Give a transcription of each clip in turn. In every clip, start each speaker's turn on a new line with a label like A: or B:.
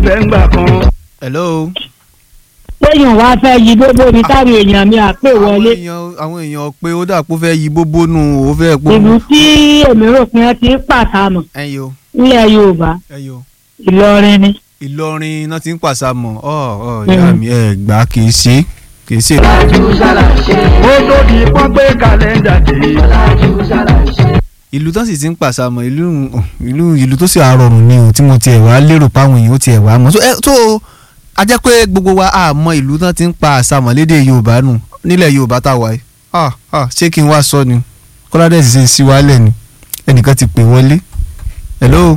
A: débẹ̀ ńgbà kan.
B: hello.
C: téèyàn wá fẹ́ yí gbogbo ní táwọn èèyàn mi àpè
B: àwọn
C: wọlé
B: èèyàn àwọn èèyàn pé ó dà pé ó fẹ́ yí bóbó nù ó fẹ́ pé.
C: ìlú tí èmi rò pé wọ́n ti ń pàtàmọ̀
B: ẹyọ
C: nílẹ̀ yorùbá
B: ẹyọ
C: ìlọrin ni.
B: ìlọrin náà ti ń pàṣàmọ̀ ọ ọ ìyá mi ẹ gbà kì í ṣe kì í ṣe.
A: ó tó di pọ́n pé kàlẹ́ndà dé.
B: ìlú tó sì ti ń pàṣàmọ̀ ìlú ìlú ìlú tó sì àrọ̀rùn ni o tí mo tiẹ̀ wá lérò páwọn èèyàn ó tiẹ̀ wá mọ̀ so ẹ tó a jẹ́ pé gbogbo wa a mọ ìlú tó ti ń pa àṣàmọ̀ lédè yorùbá nù nílẹ̀ yorùbá tá a wà yìí ah ah ṣé kí n wá sọ ni kọ́ládé sì ṣe ń síwálẹ̀ ni ẹnìkan ti pè wọlé hello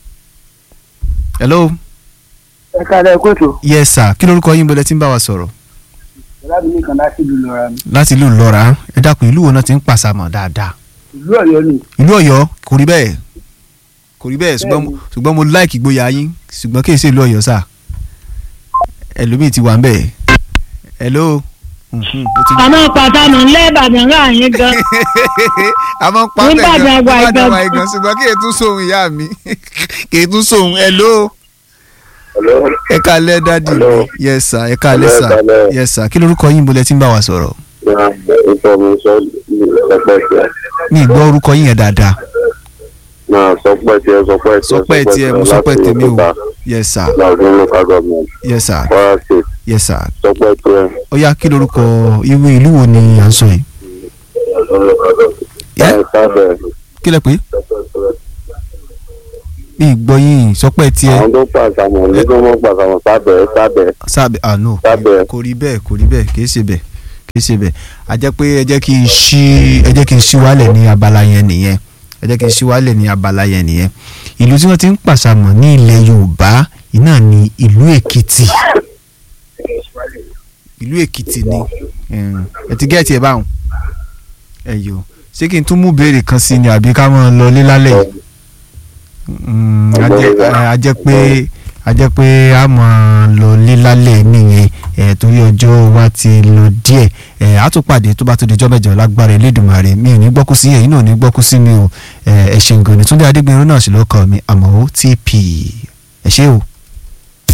B: hello
D: ẹ káàlẹ́ kóòtù
B: yes sir kí lorúkọ yín bọ́lẹ̀ tí ń bá wa sọ̀rọ̀
D: láti ní kan láti ìlú lọ́ra mi
B: láti ìlú ìlọ́ra ẹ dákun ìlú wo náà ti ń pàṣàmọ̀ dáadáa
D: ìlú ọ̀yọ́ ni
B: ìlú ọ̀yọ́ kò rí bẹ́ẹ̀ kò rí bẹ́ẹ̀ ṣùgbọ́n mo- ṣùgbọ́n mo láìkì gboyà yín ṣùgbọ́n kì í ṣe ìlú ọ̀yọ́ sà ẹlòmíì ti wà ń bẹ̀ hello Mhm, ó ti-
C: àmọ́ pàtàmọ̀ ńlẹ́ ìbàdàn rà yín gan
B: a máa ń pa
C: Ní
B: bẹ́ẹ̀ gan
C: Ìbàdàn wa
B: Ìbàdàn
C: ìgan-
B: wa ìgan ṣùgbọ́n kì í tún sóhun ìyá mi kì í tún sóhun hello
E: Hello.
B: ẹ káalẹ́ dádì mi
E: Hello.
B: yes sir ẹ káalẹ́
E: Hello,
B: sir
E: ẹ káalẹ́.
B: yes sir kí lorúkọ yín bọ́lẹ̀ tí ń bá wa sọ̀rọ̀
E: Yeah, information sọpẹ́ tiẹ̀.
B: mi ì gbọ́ orúkọ yín yẹn dáadáa
E: Náà sọpẹ́ tiẹ̀ sọpẹ́ tiẹ̀.
B: sọpẹ́ tiẹ̀ mo sọpẹ́ tèmi o
E: láti
B: yes sir
E: Ìlọrin local government
B: yes sir
E: Kwara state
B: yes sir
E: sọpẹ́ tiẹ̀.
B: ó yá kí lorúkọ ìwé ìlú wo ni à ń sọ yìí Yeah.
E: Ẹ sábẹ̀
B: kí lẹ pé mi ì gbọ́ yín sọpẹ́ tiẹ̀
E: àwọn tó pàṣàmọ̀ ní tó mọ̀ pàṣàmọ̀ sábẹ̀ sábẹ̀
B: sábẹ ah no
E: Sábẹ̀.
B: kò rí bẹ́ẹ̀ kò rí bẹ́ẹ̀ kì í ṣe bẹ́ẹ̀ kì í ṣe bẹ́ẹ̀ a jẹ́ pé ẹ jẹ́ kí n ṣí ẹ jẹ́ kí n ṣí wálẹ̀ ní abala yẹn nìyẹn ẹ jẹ́ kí n ṣí wálẹ̀ ní abala yẹn nìyẹn ìlú tí wọ́n ti ń pàṣàmọ̀ ní ilẹ̀ Yorùbá iná ní ìlú Èkìtì ìlú Èkìtì ni ẹm, ẹ ti gẹ́ẹ̀tì ẹ̀ báwọn ẹ yọ ṣé kí n tún mú béèrè kan sí ni àbí ká máa lọ lé lálẹ́ yìí Mm, a jẹ́- ẹ, a jẹ́ pé a jẹ́ pé a máa lọ lé lálẹ́ nìyẹn ẹ̀ torí ọjọ́ wa ti lọ díẹ̀ ẹ̀ á tún pàdé tó bá tó di ọjọ́ mẹ́jọ lágbára Elédùmarè mi ò ní gbọ́kú sí ẹ̀yin náà ò ní gbọ́kú sí mi o ẹ̀ ẹ̀ ṣe nǹkan ní Túndé Adégbénrún náà sì lọ́kọ̀ mi àmọ́ ó TP ẹ̀ ṣé o.